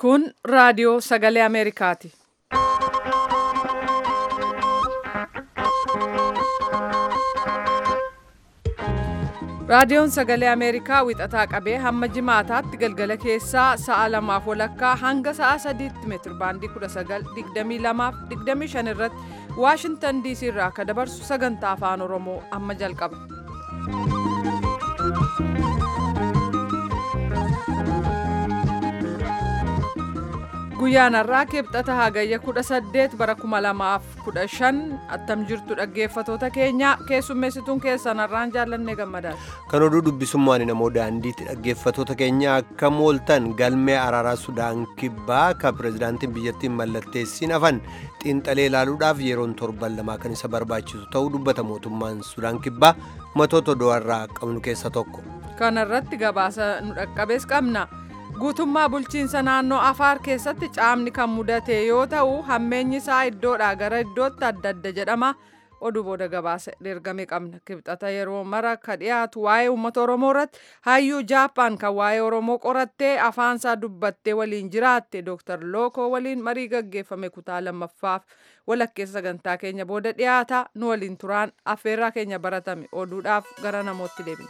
Kun raadiyoo sagalee Ameerikaati. Raadiyoon sagalee Ameerikaa wixataa qabee hamma jimaataatti galgala keessaa sa'a lamaaf walakkaa hanga sa'a sadiitti meetir baandii 1922 irratti Waashintan DC irraa akka dabarsu sagantaa afaan Oromoo amma jalqaba. Guyyaan har'aa kibxata hagayya 18 bara 2015 attam jirtu dhaggeeffatoota keenya keessummeessituun keessan har'aan jaallannee gammadaadha. Kan oduu dubbisummaan namoo daandiitti dhaggeeffatoota keenya akka mooltan galmee araaraa Sudaan kibbaa kan pirezidaantiin biyyattiin mallatteessiin hafan xiinxalee ilaaluudhaaf yeroon torban lamaa kan isa barbaachisu ta'uu dubbata mootummaan Sudaan kibbaa matoota oduurraa qabnu keessa tokko. Kana irratti gabaasa nu dhaqqabees qabna. guutummaa bulchiinsa naannoo afaar keessatti caamni kan mudate yoo ta'u hammeenyi isaa iddoodhaa gara iddootti adda adda jedhama oduu booda gabaasa ergame qabna kibxata yeroo mara ka dhiyaatu waa'ee uummata oromoo irratti hayyuu jaappaan kan waa'ee oromoo qorattee afaansaa dubbattee waliin jiraatte dooktar lookoo waliin marii gaggeeffame kutaa lammaffaaf walakkeessa sagantaa keenya booda dhiyaata nu waliin turaan affeerraa keenya baratame oduudhaaf gara namootti deebina.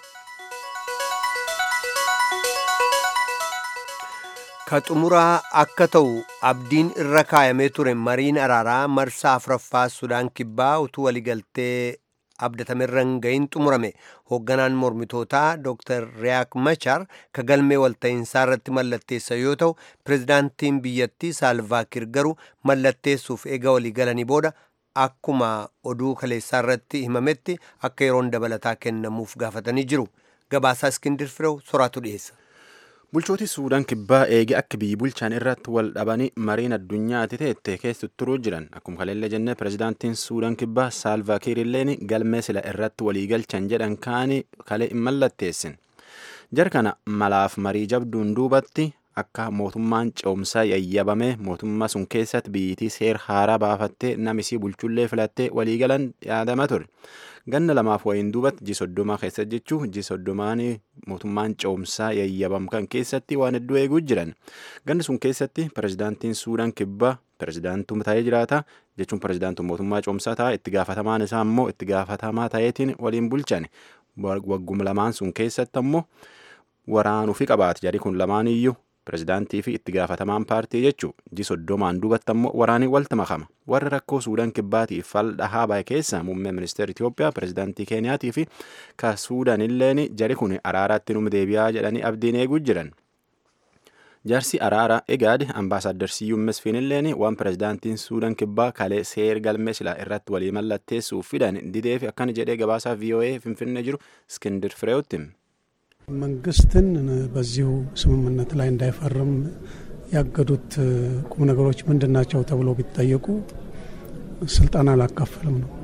ka xumuraa akka ta'u abdiin irra kaayamee ture mariin araaraa marsaa afuraffaa sudaan kibbaa utuu waliigaltee abdatamerra hin gahin xumurame hoogganaan mormitootaa dr riyaak machar ka galmee walta'iinsaa irratti mallatteessa yoo ta'u pirezidaantiin biyyattii saalvaakir garuu mallatteessuuf eega waliigalanii booda akkuma oduu kaleessaa irratti himametti akka yeroon dabalataa kennamuuf gaafatanii jiru gabaasaa iskindir firew soraatu dhiyeessa. bulchooti suudaan kibbaa eege akka biyyi bulchaan irratti wal dhabanii mariin addunyaatti teette keessatti turuu jiran akkuma kaleellee jennee pirezidaantiin suudaan kibbaa saalvaakiir illeen galmee sila irratti waliigalchan jedhan kaanii kalee hin mallatteessin jar kana malaaf marii jabduun duubatti akka mootummaan ce'umsaa yayyabame mootummaa sun keessatti biyyitii seer haaraa baafattee namisii bulchullee filattee waliigalan yaadama ture ganna lamaaf wayiin duubatti ji soddomaa keessa jechuu ji soddomaan mootummaan ce'umsaa yayyabam kan keessatti waan hedduu eeguu jiran ganna sun keessatti pirezidaantiin suudaan kibbaa pirezidaantuu ta'ee jiraata jechuun pirezidaantuu mootummaa ce'umsaa ta'a itti gaafatamaan isaa immoo itti gaafatamaa ta'eetiin waliin bulchan wagguma lamaan sun keessatti ammoo waraanuu fi qabaate jarii kun lamaan iyyuu pirezidaantii fi itti gaafatamaan paartii jechuu ji soddomaan duubatti ammoo waraanii walta makama warra rakkoo suudaan kibbaatiif fal dhahaa bahe keessa muummee ministeera Itoophiyaa pirezidaantii Keeniyaatii fi ka suudaan illeen jari kun araaraatti numa deebi'aa jedhanii abdiin eeguu jiran. Jaarsi araara egaad ambaasaaddar Siyyuun Mesfiin illeen waan pirezidaantiin suudaan kibbaa kalee seer galmee silaa irratti walii mallatteessuuf fidan didee fi akkana jedhee gabaasaa VOA finfinnee jiru Iskindir Fireewotti. መንግስትን በዚሁ ስምምነት ላይ እንዳይፈርም ያገዱት ቁም ነገሮች ምንድን ናቸው ተብሎ ቢጠየቁ ስልጣን አላካፈልም ነው።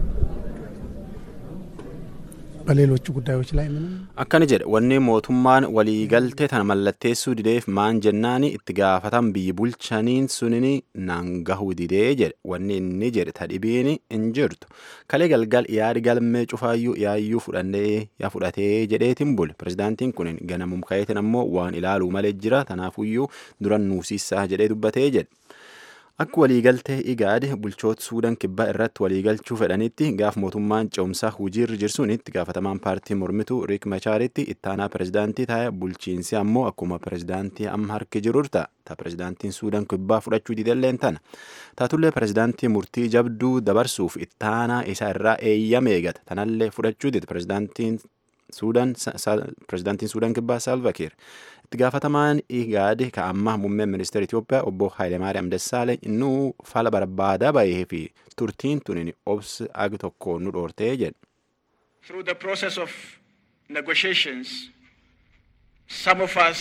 በሌሎቹ ጉዳዮች ላይ ምንም akkana jedhe wanni mootummaan waliigaltee tana mallatteessuu dideef maan jennaani itti gaafatan biyyi bulchaniin sunini naan gahuu didee jedhe wanni inni jedhe tadhibiin hin jirtu kalee galgal yaadi galmee cufaayyuu yaayyuu fudhannee yaa fudhatee jedheetiin bule pirezidaantiin kun ganamum kayeetin ammoo waan ilaaluu malee jira tanaafuyyuu duran nuusiisaa jedhee dubbatee jedhe akka waliigaltee igaade bulchoota suudaan kibbaa irratti waliigalchuu fedhanitti gaaf mootummaan ce'umsaa hojiirra jirsuun itti gaafatamaan paartii mormituu riik machaaritti ittaanaa pirezidaantii taa'e bulchiinsi ammoo akkuma pirezidaantii amma harki jiru ta'a ta pirezidaantiin suudaan kibbaa fudhachuu didelleen tana taatullee pirezidaantii murtii jabduu dabarsuuf ittaanaa isaa irraa eeyyama eegata tanallee fudhachuu dide pirezidaantiin suudaan pirezidaantiin suudaan kibbaa saalvakiir itti gaafatamaan igaade ka ammaa muummeen ministeera Itoophiyaa obbo Hayilemaariyaam Dassaaleny nuu fala barbaadaa bahee fi turtiin tunin obsi agi tokko nu dhoortee jedhe. Through the process of negotiations, some of us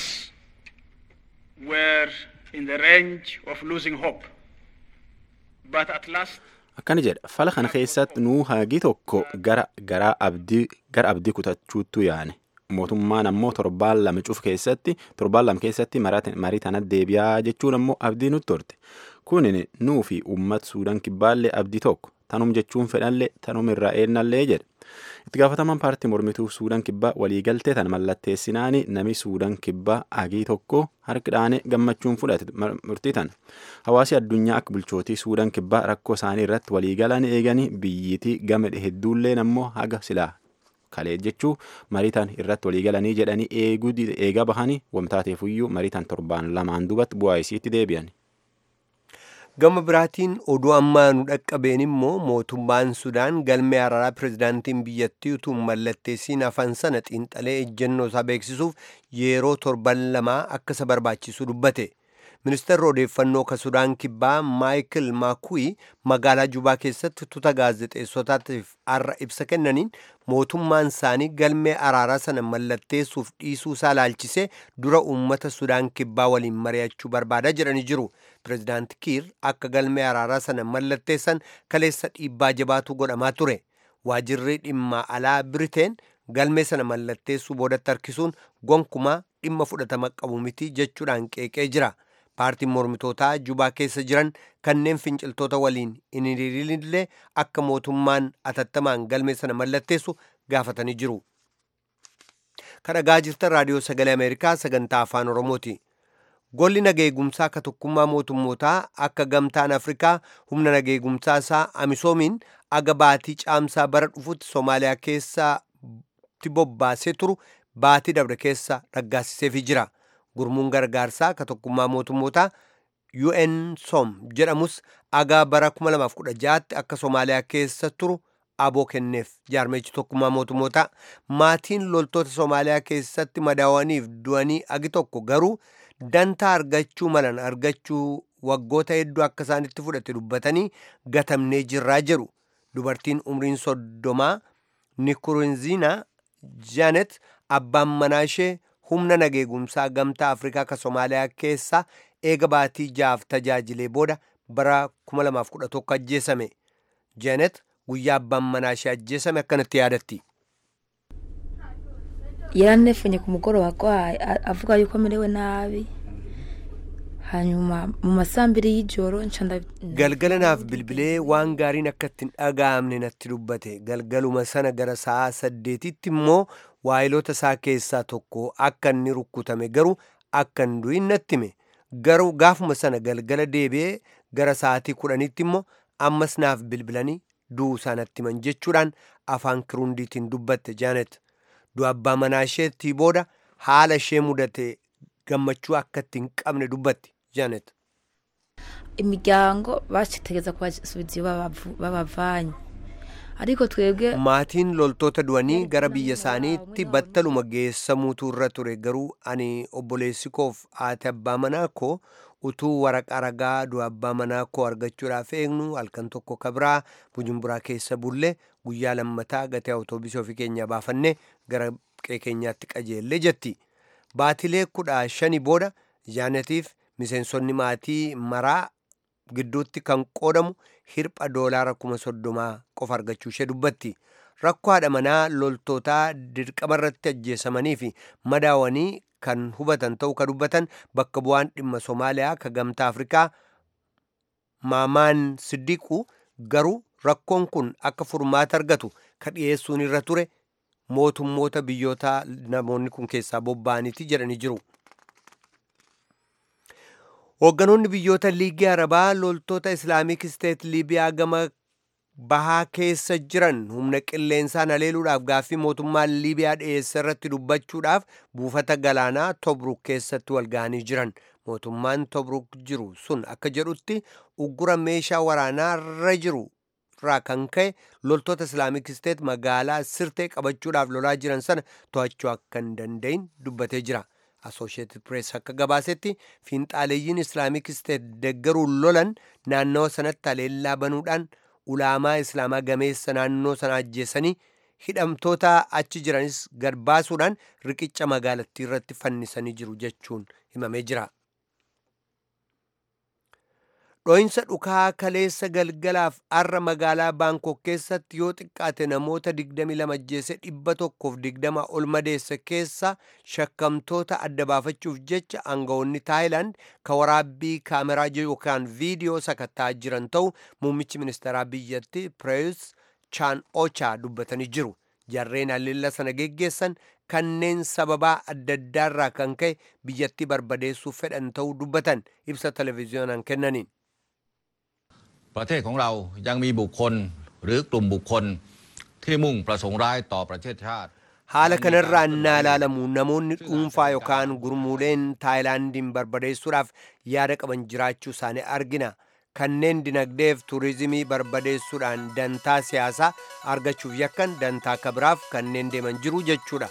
were in the range of losing hope. But at last, akkana jedha fala kana keessatti nuu hagi tokko gara garaa abdii gara abdii kutachuuttu yaane mootummaan ammoo torbaan lama cuf keessatti torbaan lama keessatti marii tana deebi'aa jechuun ammoo abdii nutti horte kunin nuu fi uummata suudaan kibbaallee abdii tokko tanum jechuun fedhallee tanum irraa eennallee jedhe itti gaafatamaan paartii mormituu suudaan kibbaa waliigaltee tan mallatteessinaani nami suudaan kibbaa agii tokko harkidhaane gammachuun fudhate murtii tan hawaasi addunyaa akka bulchootii suudaan kibbaa rakkoo isaanii irratti waliigalan eeganii biyyitii gama hedduulleen ammoo haga silaa kalee jechuu mariitan irratti waliigalanii jedhanii eegaa bahanii wamtaateefuyyuu mariitan torbaan lamaan dubatti bu'aa isiitti deebi'an. gama biraatiin oduu ammaa nu dhaqqabeen immoo mootummaan sudaan galmee araaraa pirezidaantiin biyyattii utuu mallatteessiin hafan sana xiinxalee ejjennoo isaa beeksisuuf yeroo torban lamaa akka isa barbaachisu dubbate ministeerri odeeffannoo ka sudaan kibbaa maayikil maakuyi magaalaa jubaa keessatti tuta gaazexeessotaatiif arra ibsa kennaniin mootummaan isaanii galmee araaraa sana mallatteessuuf dhiisuu isaa laalchisee dura uummata sudaan kibbaa waliin mari'achuu barbaada jedhanii jiru pirezidaanti kiir akka galmee araaraa sana mallatteessan kaleessa dhiibbaa jabaatu godhamaa ture waajirri dhimma alaa biriteen galmee sana mallatteessuu boodatti harkisuun gonkumaa dhimma fudhatama qabu miti jechuudhaan qeeqee jira paartiin mormitootaa jubaa keessa jiran kanneen finciltoota waliin hin hiriirinillee akka mootummaan atattamaan galmee sana mallatteessu gaafatanii jiru. kadhagaa jirtan raadiyoo sagalee ameerikaa sagantaa afaan oromooti. golli nageegumsaa akka tokkummaa mootummootaa akka gamtaan afrikaa humna nageegumsaa isaa amisoomiin aga baatii caamsaa bara dhufutti soomaaliyaa keessatti bobbaasee turu baatii dabre keessa raggaasiseefii jira gurmuun gargaarsaa akka tokkummaa mootummootaa UNSOM jedhamus aga bara 2016tti akka soomaaliyaa keessa turu aboo kenneef jaarmeechi tokkummaa mootummootaa maatiin loltoota soomaaliyaa keessatti madaawaniif du'anii agi tokko garuu dantaa argachuu malan argachuu waggoota hedduu akka isaanitti fudhate dubbatanii gatamnee jirraa jedhu dubartiin umriin soddomaa nikurunziina jaanet abbaan manaa ishee humna nageegumsaa gamtaa afrikaa ka soomaaliyaa keessa eega baatii jaaf tajaajilee booda bara 2011 ajjeesame jaanet guyyaa abbaan manaa ishee ajjeesame akkanatti yaadatti. yaranefenye ku mugoroba agwaye avuga yuko amerewe nabi hanyuma mu masambiri y'ijoro galgala naaf bilbilee waan gaariin akka ittiin dhaga'amne natti dubbate galgaluma sana gara sa'a saddeetitti immoo waayilota isaa keessaa tokko akka inni rukkutame garuu akka hin du'in natti hime garuu gaafuma sana galgala deebi'ee gara sa'aatii kudhanitti immoo ammas naaf bilbilanii du'uu isaa natti himan jechuudhaan afaan kirundiitiin dubbatte jaanet du'a abbaa manaa isheetti booda haala ishee mudate gammachuu akka itti hin qabne dubbatti jaanet. imiryango bacitegeza kubasubiza iyo babavanye ariko twebwe maatiin loltoota du'anii gara biyya isaaniitti battaluma geessamuutu irra ture garuu ani obboleessi koof haati abbaa manaa koo utuu waraqaa ragaa du'a abbaa manaa koo argachuudhaaf eegnu halkan tokko kabraa bujumburaa keessa bulle guyyaa lammataa gatii awutoobisii ofii keenya baafanne gara qee keenyaatti qajeelle jetti baatilee kudha shanii booda jaanetiif miseensonni maatii maraa gidduutti kan qoodamu hirpha doolaara kuma soddomaa qofa argachuu ishee dubbatti rakkoo haadha manaa loltootaa dirqamarratti ajjeesamanii fi madaawanii kan hubatan ta'uu ka dubbatan bakka bu'aan dhimma soomaaliyaa ka gamtaa afrikaa maamaan siddiqu garuu rakkoon kun akka furmaata argatu ka dhiyeessuun irra ture mootummoota biyyoota namoonni kun keessaa bobba'aniiti jedhanii jiru. hoogganoonni biyyoota liigii arabaa loltoota islaamik isteet liibiyaa gama bahaa keessa jiran humna qilleensaan haleeluudhaaf gaaffii mootummaan liibiyaa dhiyeesse irratti dubbachuudhaaf buufata galaanaa tobruk keessatti walga'anii jiran mootummaan tobruk jiru sun akka jedhutti uggura meeshaa waraanaa irra jiru irraa kan ka'e loltoota islaamik isteet magaalaa sirtee qabachuudhaaf lolaa jiran sana to'achuu akka hin danda'in dubbatee jira. associated press akka gabaasetti fiinxaaleeyyiin islaamik isteet deggaruun lolan naannawa sanatti haleellaa banuudhaan ulaamaa islaamaa gameessa naannoo sana ajjeessanii hidhamtoota achi jiranis gad baasuudhaan riqicha magaalattii irratti fannisanii jiru jechuun himamee jira. dho'insa dhukaa kaleessa galgalaaf arra magaalaa baankok keessatti yoo xiqqaate namoota 22 ajjeese 120 ol madeesse keessa shakkamtoota adda baafachuuf jecha aangawoonni taayilaand ka waraabbii kaameraa yookaan viidiyoo sakattaa jiran ta'u muummichi ministeeraa biyyatti pireeyus chaan ochaa dubbatanii jiru jarreen haleellaa sana geggeessan kanneen sababaa adda addaarraa kan ka'e biyyattii barbadeessuuf fedhan ta'uu dubbatan ibsa televezyiyoonaan kennaniin. ประเทศของเรายังมีบุคคลหรือกลุ่มบุคคลที่มุ่งประสงค์ร้ายต่อประเทศชาติ haala kanarraa innaa ilaalamu namoonni dhuunfaa yookaan gurmuuleen taayilaandiin barbadeessuudhaaf yaada qaban jiraachuu isaanii argina kanneen dinagdeef tuurizimii barbadeessuudhaan dantaa siyaasaa argachuuf yakkan dantaa kabiraaf kanneen deeman jiru jechuudha.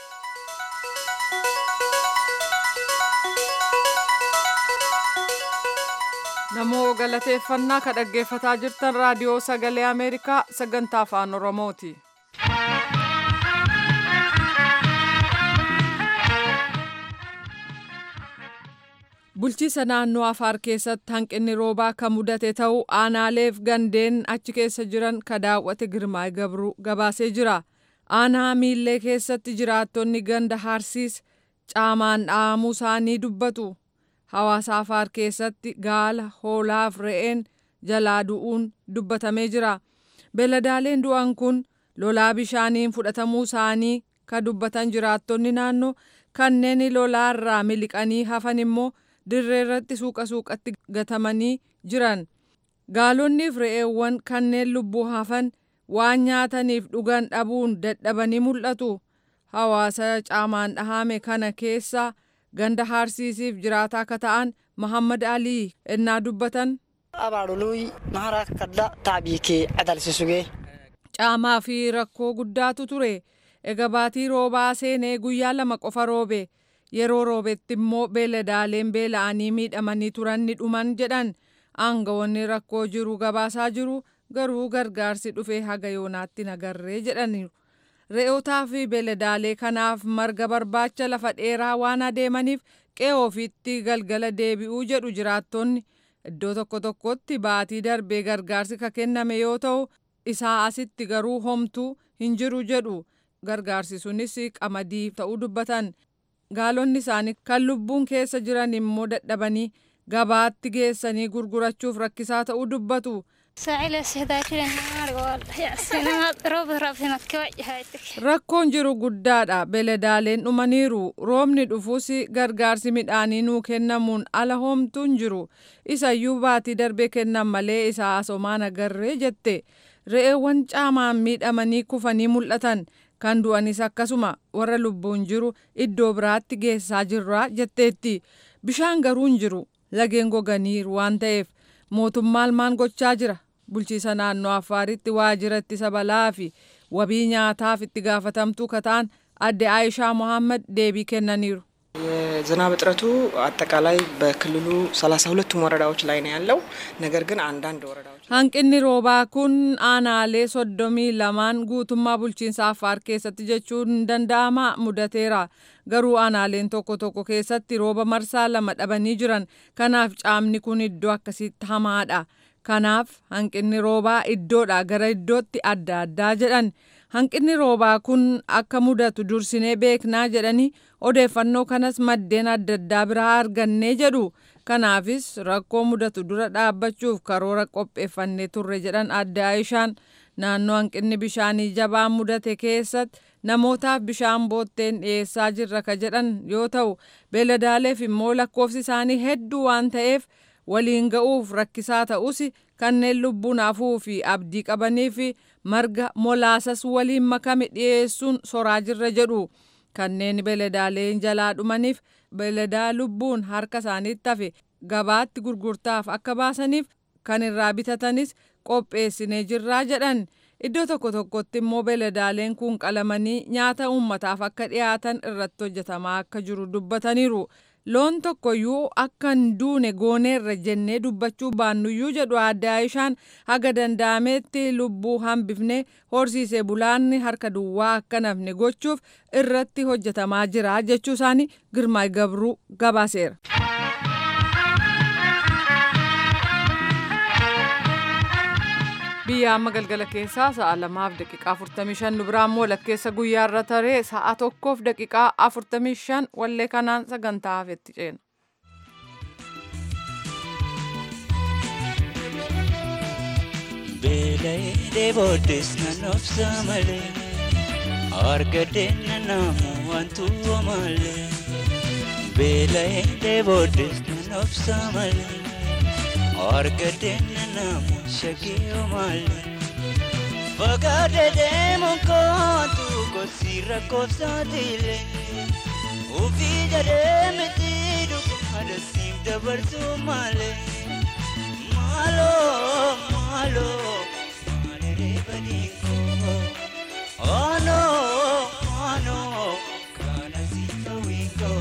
namoo galateeffannaa ka dhaggeeffataa jirtan raadiyoo sagalee ameerikaa sagantaa afaan oromooti. bulchiisa naannoo afaar keessatti hanqinni roobaa kan mudate ta'uu aanaaleef gandeen achi keessa jiran ka daawwate girmaay gabruu gabaasee jira aanaa miillee keessatti jiraattonni ganda harsiis caamaan dhahamuu isaanii dubbatu hawaasa afaar keessatti gaala hoolaaf re'een jalaa du'uun dubbatamee jira beeladaaleen du'an kun lolaa bishaaniin fudhatamuu isaanii ka dubbatan jiraattonni naannoo kanneen lolaarraa miliqanii hafan immoo dirree irratti suuqa suuqatti gatamanii jiran gaalonniif re'eewwan kanneen lubbuu hafan waan nyaataniif dhugan dhabuun dadhabanii mul'atu hawaasa caamaan dhahame kana keessa ganda harsiisiif jiraataa akka ta'an Muhammad Alii ennaa dubbatan. abaadhuluy maharaa kadda taabiikee adalsisugee. Caamaa fi rakkoo guddaatu ture. Ega baatii roobaa seenee guyyaa lama qofa roobe. Yeroo roobetti immoo beeladaaleen beela'anii miidhamanii turan ni dhuman jedhan. Aangawoonni rakkoo jiru gabaasaa jiru garuu gargaarsi dhufee haga yoonaatti nagarree jedhaniiru. Re'ootaa fi beeladaalee kanaaf marga barbaacha lafa dheeraa waan adeemaniif qe'ee ofiitti galgala deebi'uu jedhu jiraattonni. Iddoo tokko tokkotti baatii darbee gargaarsi ka kenname yoo ta'u isaa asitti garuu homtuu hin jiru jedhu gargaarsi sunis qamadii ta'uu dubbatan gaalonni isaanii kan lubbuun keessa jiran immoo dadhabanii gabaatti geessanii gurgurachuuf rakkisaa ta'uu dubbatu. Rakkoon jiru guddaadha. Beeladaaleen dhumaniiru. Roobni dhufuus gargaarsi midhaanii nuu kennamuun ala homtuun jiru. Isayyuu baatii darbee kennan malee isaa asomaan agarree jette. Re'eewwan caamaan miidhamanii kufanii mul'atan. Kan du'anis akkasuma warra lubbuun jiru iddoo biraatti geessaa jirra jetteetti. Bishaan garuu hin jiru. Lageen goganiiru waan ta'eef mootummaan maal gochaa jira? bulchiisa naannoo affaaritti waajjira ittisa balaa fi wabii nyaataaf itti gaafatamtuu kataan adde Aayishaa Mohaammed deebii kennaniiru. የዝናብ እጥረቱ አጠቃላይ በክልሉ ሰላሳ ሁለቱም ወረዳዎች ላይ ነው ያለው። ነገር ግን አንዳንድ ወረዳዎች Hanqinni roobaa kun aanaalee soddomii lamaan guutummaa bulchiinsa Affaar keessatti jechuun hin danda'ama mudateera. Garuu aanaaleen tokko tokko keessatti rooba marsaa lama dhabanii jiran. Kanaaf caamni kun iddoo akkasitti hamaadha. Kanaaf hanqinni roobaa iddoodhaa gara iddootti adda addaa jedhan. Hanqinni roobaa kun akka mudatu dursinee beeknaa jedhanii odeeffannoo kanas maddeen adda addaa biraa argannee jedhu. Kanaafis rakkoo mudatu dura dhaabbachuuf karoora qopheeffannee turre jedhan adde Aayishaan naannoo hanqinni bishaanii jabaan mudate keessatti namootaaf bishaan bootteen dhiyeessaa jirra ka jedhan yoo ta'u beeladaaleef immoo lakkoofsi isaanii hedduu waan ta'eef waliin ga'uuf rakkisaa ta'us kanneen lubbuun hafuu fi abdii qabanii fi marga molaasas waliin makame dhiyeessuun soraa jirra jedhu kanneen beeladaaleen jalaa dhumaniif beeladaa lubbuun harka isaaniitti hafe gabaatti gurgurtaaf akka baasaniif kan irraa bitatanis qopheessinee jirraa jedhan iddoo tokko tokkotti immoo beeladaaleen kun qalamanii nyaata uummataaf akka dhiyaatan irratti hojjetamaa akka jiru dubbataniiru. loon tokkoyyuu akka hin duune gooneerra jennee dubbachuu baannuyyuu jedhu adde Aayishaan haga danda'ametti lubbuu hambifne horsiisee bulaanni harka duwwaa akka nafne gochuuf irratti hojjetamaa jira jechuu isaanii Girmaay Gabruu gabaaseera. biyya amma galgala keessaa sa'a lamaaf daqiiqaa 45 nu biraan immoo lakkeessa guyyaarra taree sa'a tokkoof daqiiqaa 45 wallee kanaan sagantaa hafetti ceena. Beela'ee booddees nan obsa malee argadeenna namu wantu malee beela'ee booddees nan obsa malee argadeenna namu shagee malee fagaate deemuun kootu gosi rakkoofsaatiilee ofii jedhee miti dhugaadha siif dabarsuu malee maaloo maaloo maalee badii koo. Oh no, oh no, kana sifa wiko.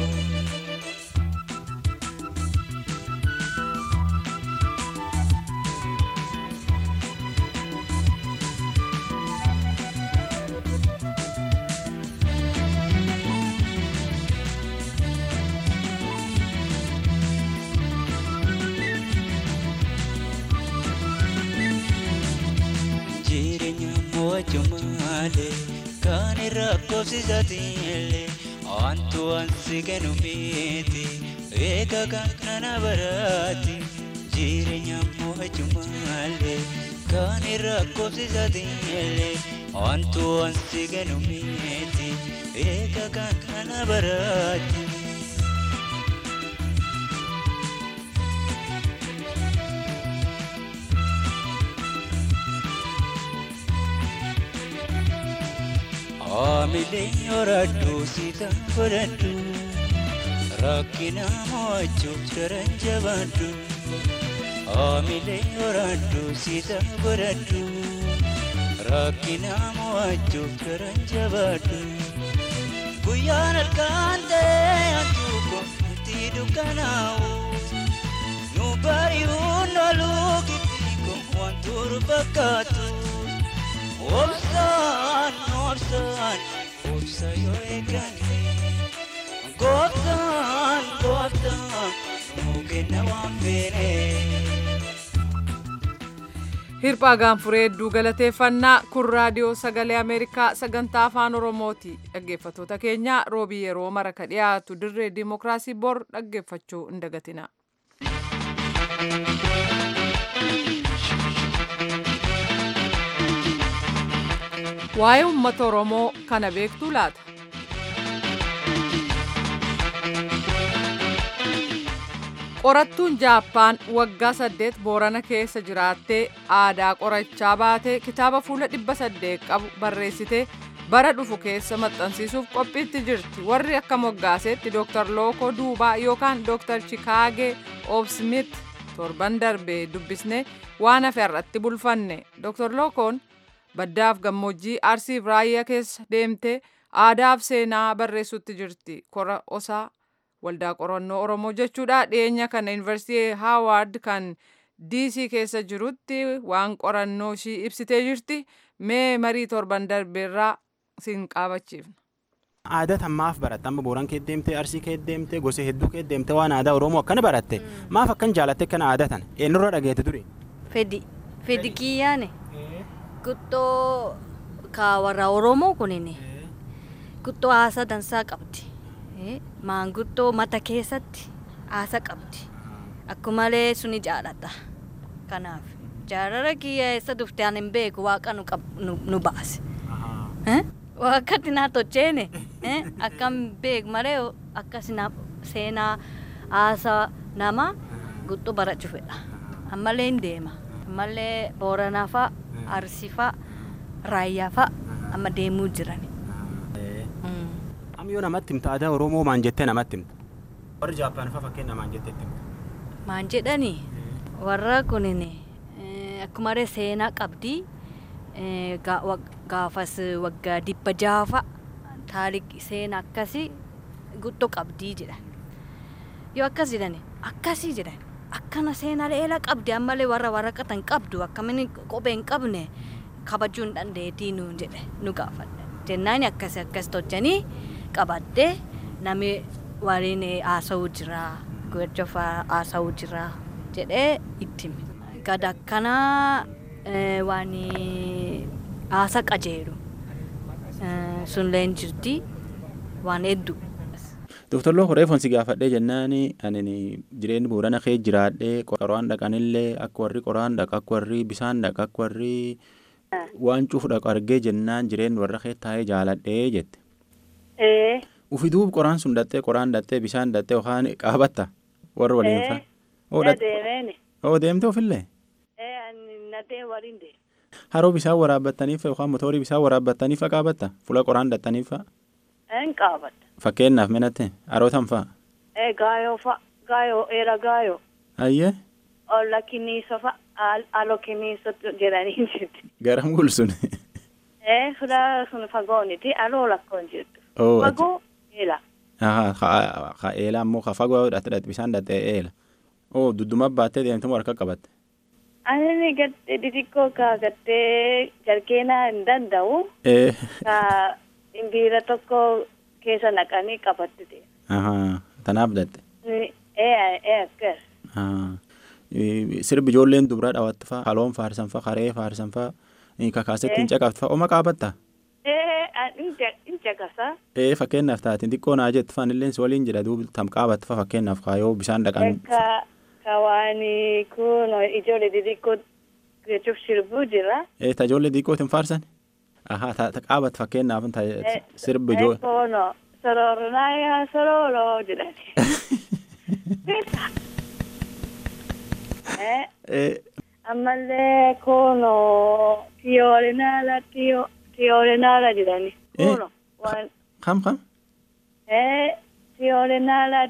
Jireenya mo'achuu malee kan irra koobsisatiilee wantu ansi kennu miti eega kan kana baraati. Jireenya mo'achuu malee kan irra koobsisatiilee wantu ansi kennu miti eega kan kana baraati. Aamilee yoradhu siita godhadhu rakkina mo'achuuf daran jabaadhu. Aamilee yoradhu siita godhadhu rakkina mo'achuuf daran jabaadhu. Guyyaan halkan ta'e hantuuko nuti dukkanaa'u nu bari'uun oluu giddiiko wantuuru fakkaatu. Obsaan, obsaan, obsa yoo eeganne. Gooftaan, gooftaan, nuu kenna waan feene. Hirphaa gaanfuree hedduu galateeffannaa kun raadiyoo sagalee Ameerikaa sagantaa afaan Oromooti. Dhaggeeffattoota keenya roobii yeroo mara ka dhiyaatu dirree dimookiraasii bor dhaggeeffachuu hin dagatina. Waa'ee uummata Oromoo kana beektuu laata? Qorattuun Jaappaan waggaa saddeet Boorana keessa jiraattee aadaa qorachaa baatee kitaaba fuula dhibba saddeet qabu barreessitee bara dhufu keessa maxxansiisuuf qophiitti jirti. Warri akka moggaaseetti Dr. Lookoo Duubaa yookaan Dr. Chikaagee Oobsmit torban darbee dubbisnee waan hafe irratti bulfanne. Dr. Lookoon baddaaf gammoojjii arsiif raayyaa keessa deemtee aadaaf seenaa barreessutti jirti. Kora osaa waldaa qorannoo oromoo jechuudha dhiyeenya kana yuunivarsiitii haawaard kan diisii keessa jirutti waan qorannoo ishii ibsitee jirti mee marii torban darbeerraa siin qaabachiifna. Aadaa tammaaf baratte amma booran kee deemtee arsii kee deemtee gosa hedduu kee deemtee waan aadaa oromoo akkana baratte maaf akkan jaalatte kana aadaa tana eenyurra dhageette ture. Fedi fedi kiyyaane guttoo ka warra oromoo kunini guttoo haasaa dansaa qabdi. maanguddoo mata keessatti haasa qabdi akkumalee suni jaalladha kanaaf jaalala kiyya eessa dhufte ani hin beeku waaqa nu, nu, nu baase waaqatti naa tocheene akkam beeku malee akkas seenaa haasa nama guddoo barachuu fedha ammallee hin deema ammallee booranaa fa'a arsii fa'a raayyaa fa'a amma deemuu jirani. Am yoo namatti himta aadaa Oromoo maan jettee namatti himta. Warri Jaappaan fa'aa fakkeenya maan jettee himta. Maan jedhani warra kunin akkuma seenaa qabdi gaafas waggaa dhibba jaafa taarikii seenaa akkasii guddoo qabdii jedhan. Yoo akkas jedhan akkasii jedhan akkana seenaa leela qabdi ammallee warra waraqatan qabdu akkamiin kophee hin qabne kabajuu hin dandeettii nuun jedhe nu gaafadha. Jennaan akkas akkas tolchanii qabaddee namni waliin haasa'uu jira gochofa haasa'uu jira jedhee itti hime. Gad akkanaa waan haasa qajeelu sunillee jirti waan hedduu. Dooktar Loo Horeefoon si gaafadhee jennaan ani jireenyi boorana kee jiraadhee qoraan dhaqanillee akka warri qoraan dhaqa akka warri bisaan dhaqa akka warri waan cufu dhaqu argee jennaan jireen warra kee taa'ee jaaladhee jette. ee Ufi duub qoraan sun dhattee qoraan dhattee bishaan dhattee yookaan qaabatta warra waliin fa'a. Oo na dhat- deemeeni oo deemte ofillee ee ani nadee waliin deeme haroo bishaan waraabbattaniif yookaan motoorii bishaan waraabbattaniif qaabatta fuula qoraan dhattaniif fa'a. een qaabata Fakkeenyaaf menatte harootan fa'a. ee gaayoo fa gaayoo eera gaayoo Ayyee olla kiniisa fa al- alo kiniisa jedhanii jirti garam gulsun. ee fula sun fagooniti aloo lakkoon jirtu Oo fagoo eela Ahaa ka eela ammoo ka fagoo dhatte dhatte bishaan dhatte eela. Oo dudduma baattee deemte harka qabatte. ani gatte xixiqqoo kaagattee jarkeenaa hin danda'u Ee ka imbiira tokko keessa naqanii qabatte ahaa tanaaf dhatte. ee ee akkas Ah, eh, sirbi ijoolleen dubaraa dhawaatti fa'a haloon faarsan fa'a haree faarsan fa'a eh, kakaasetti hin caqafti fa'a oma qaabatta ee in caqasa ee fakkeenyaaf taatiin xiqqoo naa jettu fa'an illee si waliin jedha duuba tam qaabatta fa'a fakkeenyaaf kaayoo bishaan dhaqan ka kawaani kun ijoollee xixiqqoo jechuuf sirbuu jira ee ta ijoollee xiqqootiin faarsan ahaa ta ta qaabatta fakkeenyaaf ta sirbi ijoo kono sorornaya sororo jedhani Eh, ee ammallee kono tiyoorinala tiyo tiyoorinala jedhani Eh. kono waan kam kam eh tiyoorinala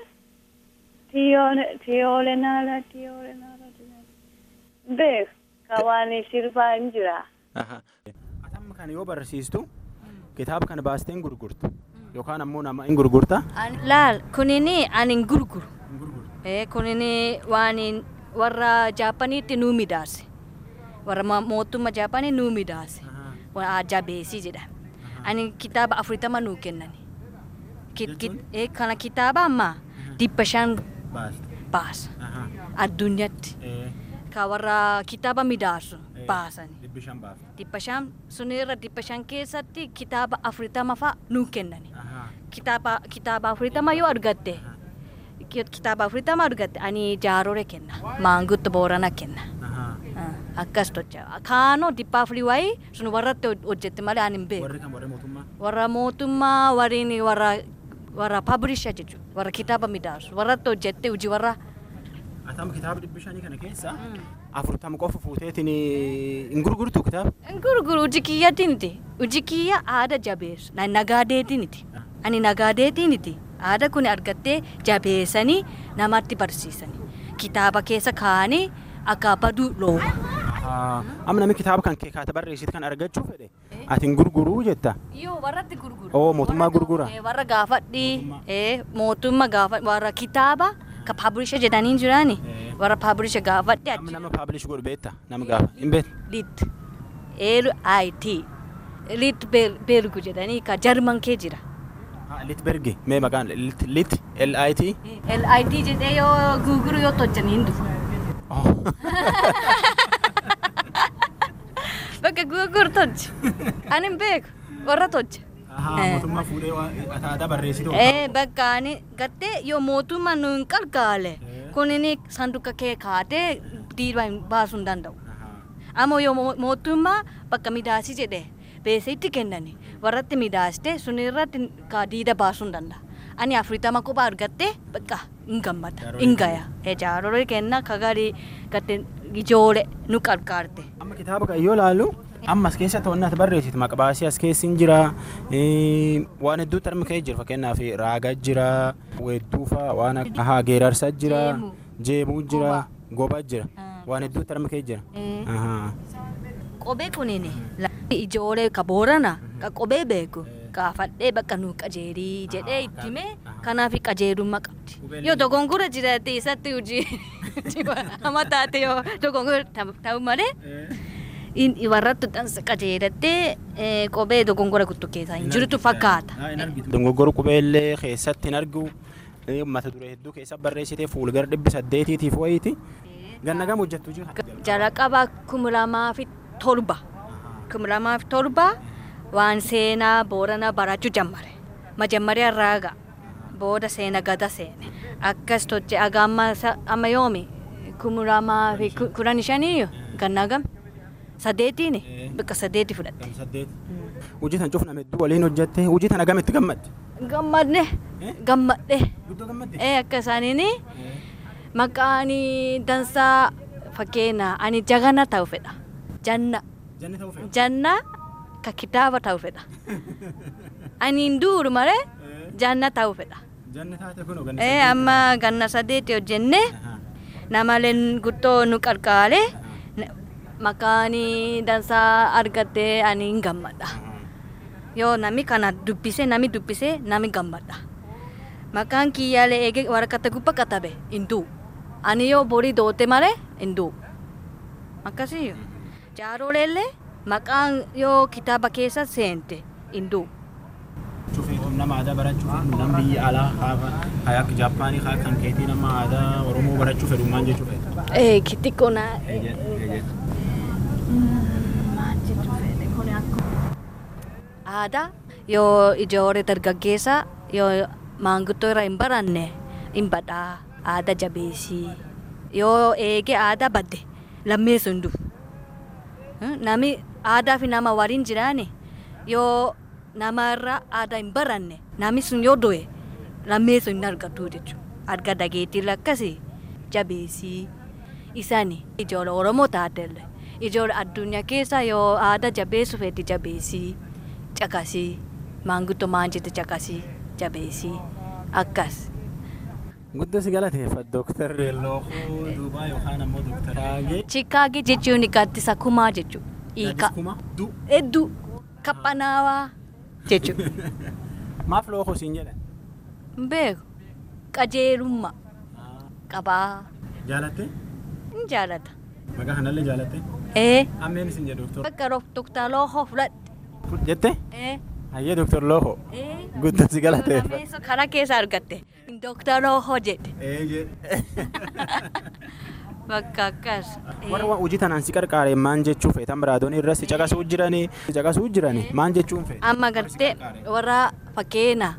tiyoone tiyoorinala tiyoorinala jedhani beek kawaani sirbaa hin jira ahaa atamma kana yoo barsiistu kitaaba kana baastee hin gurgurtu yookaan ammoo nama hin gurgurta An- laal kunini ani hin gurguru ee kunini waan hin- warra jaapaniitti nuu midaase warra ma- mootummaa jaapanii nuu midaase waan jabeesii jedha ani kitaaba afurtama nuu kennani Ki- ki- ee, kana kitaaba amma dhibba shan baasa addunyaatti ka warra kitaaba midaasu baasani dhibba shan sunirra dhibba shan keessatti kitaaba afurtama fa'a nuu kennani kitaaba kitaaba afurtama yoo argatte ki- kitaaba afurtama argatte ani jaarore kenna maangutto boorana kenna Ah, akkas tocha kaanoo dhibba afurii wayi sun warratti hoj- hojjette malee ani hin beeku warra mootummaa wariin warra warra publisher jechuudha warra kitaaba midaasu warratti hojjette hojii warra Atam kitaaba dhibbi shanii kana keessa afurtama qofa fuuteetiin hin gurgurtu kitaaba. gurguru hojii kiyyaatiiniti hojii kiyya aada jabeessu na nagaadeetiiniti ani nagaadeetiiniti aada kun argattee jabeessanii namatti barsiisanii kitaaba keessa kaa'anii akka baduu looma. Amma namni kitaaba kan kee kaata barreessitu kan argachuu fedhe ati hin gurguruu jetta. Yoo warratti gurguru. Oo mootummaa gurgura. Eh, warra gaafadhi eh, mootummaa gaafa warra kitaaba ka publisher jedhanii jirani warra publisher gaafadhi Amma nama paablish godhu beetta nama gaafa hin beektu. lit l i t lit bergu jedhanii ka jarman kee jira Litbergi mee maqaan lit lit L I T. l i t jedhee yoo gurguru yoo tojjanii hin dhufu bakka gurguru tolche ani hin beeku warra tolche Mootummaa fuudhee aadaa barreessitu. Eh, bakka ani gattee yoo mootummaa nu hin qarqaale kunini sanduuqa kee kaatee diidaa hin baasuu hin danda'u. Ammoo yoo mo- mootummaa bakka midaasii jedhee beesee itti kennani warratti midaaste sun irratti ka diida baasuu hin danda'a. Ani afurtama kophaa argattee bakka hin gammada hin gaya. Jaarolii kenna kagarii gatte ijoole nu qarqaarte. Amma kitaaba kan yoo ilaallu amma as keessa ta'u ati barreessitu maqbaasii as keessi hin jira eh, waan hedduu tarmi ka'ee jira fakkeenyaaf raagaa jira weedduu fa'a waan akka ahaa geerarsa jira Jeemuu. jeemuu jira goba jira waan hedduu tarmi ka'ee jira. Eh. Ahaa. Qobee kunini ijoollee ka boorana ka qobee beeku gaafadhee bakka nu qajeelii jedhee ittime kanaaf qajeelummaa qabdi. Yoo dogongora jiraate isatti hojii hama taate yoo dogongora ta'u malee in- warrattu dhansa qajeelattee eh, qobee dogongora kuttu keessaa hin jirtu fakkaata. Dogoggora qubeellee keessatti hin argu eh, mata duree hedduu keessa barreessitee fuulgara dhibbi saddeetiitiif wayiiti. Ganna gama hojjettu jira. jalqaba kuma lamaa fi torba kuma lamaa fi torba waan seenaa boorana barachuu jammare majammaria raaga booda seena gada seene akkas toche aga amma sa- amma yoomi kuma lamaa fi ku- kudhan shanii gannaa gam sadeetiini bakka sadeeti fudhatte. Saddeet. Hojii tan cufname hedduu waliin hojjette hojii tan agamitti gammadde. Gammadne gammadhe Guddoo gammadde. ee akka isaaniini maqaan dansaa fakkeenya ani jagana ta'u fedha janna Janni ta'uu fedha. janna ka kitaaba ta'u fedha ani hin duuru malee janna ta'u fedha. Janni taate kun ganna ee amma ganna sadeeti hojjenne namaleen guttoo nu qarqaare maqaan dansaa argattee ani hin gammadha yoo nami kana dubbise nami dubbise nami gammadha maqaan kiyyaalee eege waraqata gubba katabe hin du'u ani yoo borii doote malee hin du'u akkasii jaaroleellee maqaan yoo kitaaba keessa seente hin du'u Cufeetum nama aadaa barachuuf nama biyya alaa haa haa akka Jaappaanii haa kan keetii nama aadaa Oromoo barachuu fedhu maal jechuu fedha. ee kitikko naa aadaa yoo ijoollee dargaggeessa yoo maanguddoo irraa hin baranne hin badhaa aadaa jabeessii yoo eege aadaa badde lammeessu hin dhufu nami aadaa fi nama waliin jiraane yoo namarraa aadaa hin baranne nami sun yoo du'e lammeessu hin argatu jechuudha arga dhageettii lakkasii jabeessii isani ijoollee oromoo taatelle ijoollee addunyaa keessa yoo aadaa jabeessu fedhi jabeessii caqasii maanguddoo maan jette caqasii jabeessii akkas. Guddoo si galateeffadha Dooktar Lookoo Duubaa yookaan ammoo Dooktar Taagee. Chikaagi jechuun gaaddisa kumaa jechuudha. Hiika. Kuma du. Hedduu qabbanaawaa jechuudha. Maaf lookoo siin jedhan? Beeku qajeelummaa qabaa Jaalatte? hin jaalata. Maqaa kanallee jaalatte? Ee Ammeen isin jedhu Dooktor. bakka doktar Lookoo fudhadhe. Jette? Ee Hayyee Dooktar Lookoo. ee. Guddoo si galateeffadha. Nameessa karaa keessa argatte. Doktar Lookoo jedhe. Ee jedhe. Bakka akkas. Warra waan hojii tanaan si qarqaare maan jechuu feetan biraadoon irra si caqasuu jiranii si caqasuu jiranii maan jechuun feeta? Amma gartee warra fakkeenya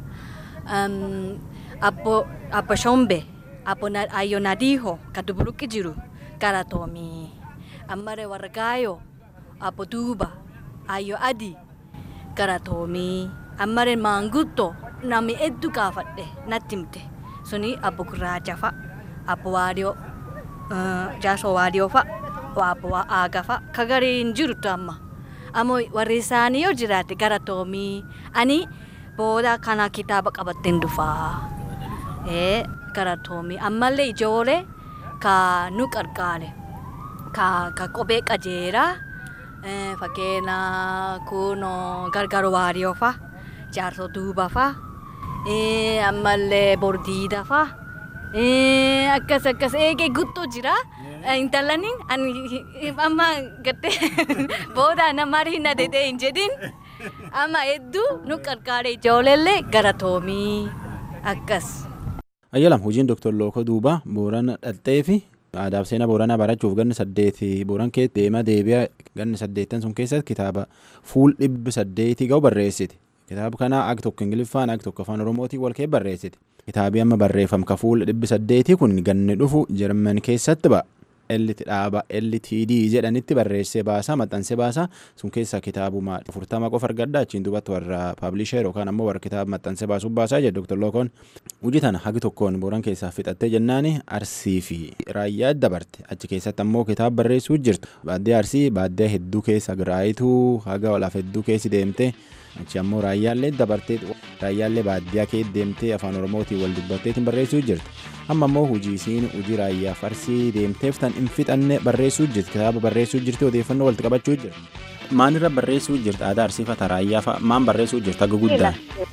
abbo abbo Shombe abbo Na- Ayyo Nadiho ka Dubuluqqi jiru galatoomii. Ammare warra Gaayoo abbo Duuba Ayyo Adi galatoomii. Ammare Maanguddoo nami hedduu gaafadhe natti himte suni abbo Gurraacha fa'a abbo Waadiyoo jaasoo Waadiyoo fa'a abbo Aaga fa'a ka garii hin jirtu amma. Ammoo warri isaanii yoo jiraate galatoomii ani booda kana kitaaba qabattee dhufaa. Ee galatoomii ammallee ijoollee ka nu qarqaare ka ka kophee qajeelaa eh, fakkeenya kunoo gargaaru waariyoo fa'a jaarsoo duuba fa'a eh, ammallee bordiida fa'a. Eh, akkas akkas eegee guddoo jira. Intalaniin ani amma gattee booda namarii na dedee hin jedhin. Amma hedduu nu qarqaare ijoolleellee galatoomii akkas. Ayyalam hojiin Dooktar Lookoo Duubaa Boorana dhaltee fi aadaa fi seenaa Booranaa barachuuf ganni saddeeti Booran kee deemaa deebi'a ganni saddeettan sun keessatti kitaaba fuul dhibbi saddeetii ga'u barreessiti. Kitaaba kana ag tokko Ingiliffaan ag tokko afaan Oromootiin wal kee barreessiti. Kitaabii amma barreeffam ka fuul dhibbi saddeetii kun ganni dhufu Jarman keessatti ba'a. Ellit dhaaba LTD jedhanitti barreessee baasaa maxxansee baasaa sun keessaa kitaabuma furtama qofa argadda achiin duubatti warra paablisheer yookaan ammoo warra kitaaba maxxansee baasuuf baasaa jedhe Dr. Lookoon. Hojii tana hagi tokkoon booran keessaa fixattee jennaani arsii fi raayyaa dabarte achi keessatti ammoo kitaaba barreessuu jirtu. Baaddee arsii baaddee hedduu keessa giraayituu haga olaaf hedduu keessi deemtee achi ammoo raayyaallee dabartee raayyaallee baadiyyaa kee deemtee afaan oromootiin wal dubbatteetiin barreessuu jirti. Amma ammoo hojii isiin hojii raayyaaf arsii deemteef tan hin fixanne barreessuu jirti kitaaba barreessuu jirti odeeffannoo walitti qabachuu jirti. Maalirra barreessuu jirti aadaa arsii fata raayyaa fa'a maan barreessuu jirti haga guddaan.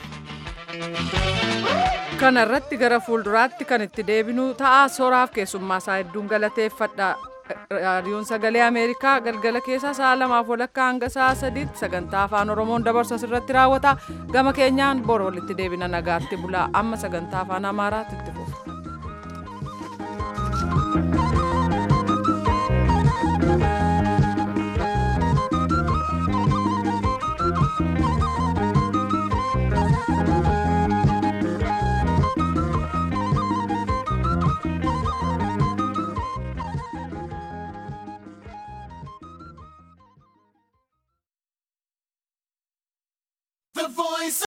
Kana irratti gara fuulduraatti kan itti deebinu ta'a soraaf keessummaa isaa hedduun galateeffadha. Raadiyoon sagalee Ameerikaa galgala keessa sa'a lamaaf walakkaa hanga sa'a sadiitti sagantaa afaan Oromoon dabarsu asirratti raawwata. Gama keenyaan bor walitti deebina nagaatti bulaa amma sagantaa afaan Amaaraatti itti fufa.